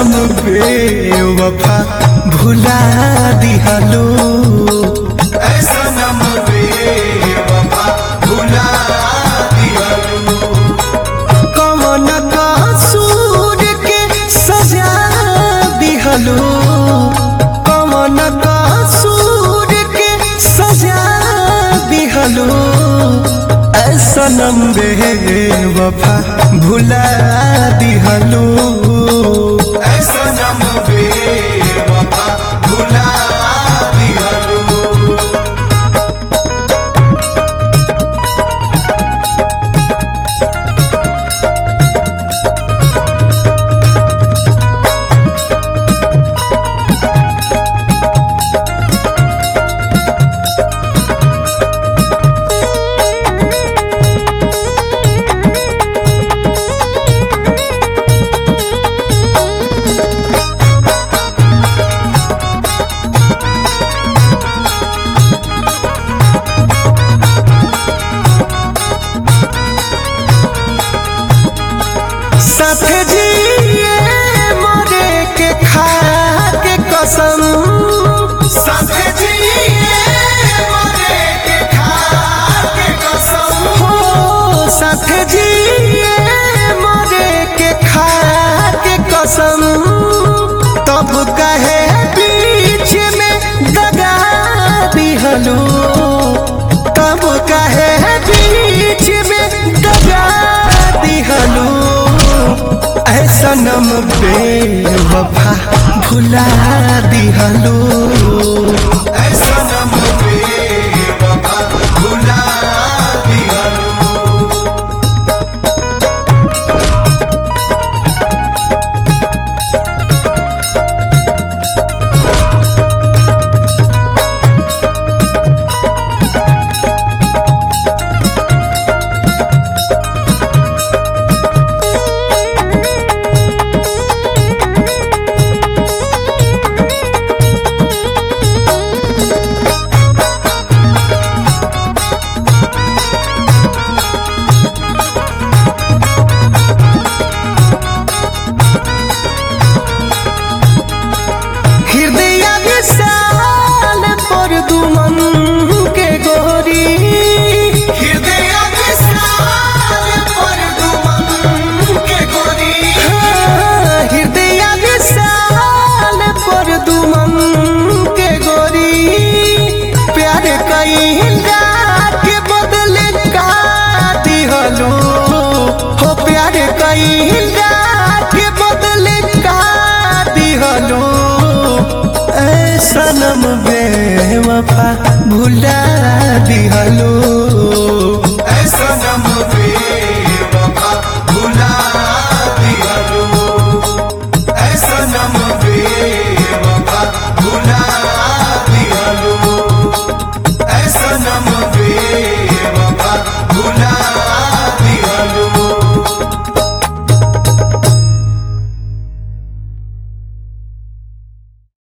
सनम बेवफा भुला दिहलो ऐ सनम बेवफा भुला दिहलो कौन कसूर के सजा दिहलो कौन कसूर के सजा दिहलो ऐ सनम बेवफा भुला दिहलो ऐ सनम बेवफा भुला दिहलो साथ जिए मरे के खा के कसम साथ जिए मरे के खा के कसम हो साथ जिए मरे के खा के कसम तब कहे बीच में दगा दिहलो तब कहे बीच में दगा दिहलो ऐ सनम बेवफा भुला दिहलो ऐ सनम बेवफा भुला दिहलो हृदय विशाल पर दुमन के गोरी हृदय विशाल पर दुमन के गोरी हृदय विशाल पर दुमन के गोरी प्यार कईला के बदले का दिहलो हो प्यार कईला के बदले का दिहलो ऐ सनम बेवफा भुला